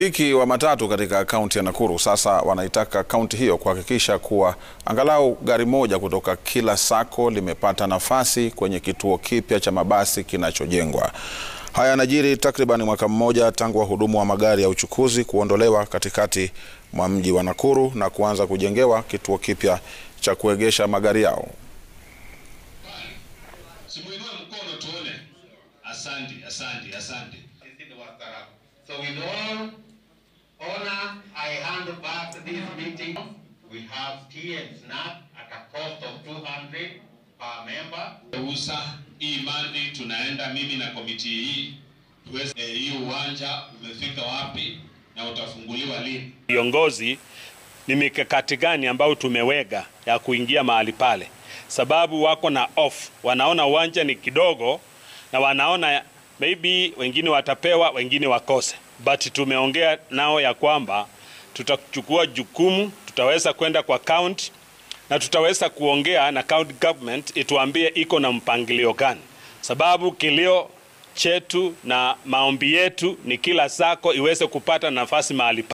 Wamiliki wa matatu katika kaunti ya Nakuru sasa wanaitaka kaunti hiyo kuhakikisha kuwa angalau gari moja kutoka kila sako limepata nafasi kwenye kituo kipya cha mabasi kinachojengwa. Haya yanajiri takriban mwaka mmoja tangu wahudumu wa magari ya uchukuzi kuondolewa katikati mwa mji wa Nakuru na kuanza kujengewa kituo kipya cha kuegesha magari yao. Simuinue mkono tuone. Asante, asante, asante. Sisi ni wastaarabu. So with all honor, I hand back this meeting. We have tea and snack at a cost of 200 per member. Usa hii mandi tunaenda mimi na komiti hii tuweze eh, hii uwanja umefika wapi na utafunguliwa lini? Viongozi ni mikakati gani ambayo tumeweka ya kuingia mahali pale, sababu wako na off, wanaona uwanja ni kidogo na wanaona maybe wengine watapewa, wengine wakose, but tumeongea nao ya kwamba tutachukua jukumu, tutaweza kwenda kwa county na tutaweza kuongea na county government ituambie iko na mpangilio gani, sababu kilio chetu na maombi yetu ni kila sako iweze kupata nafasi mahali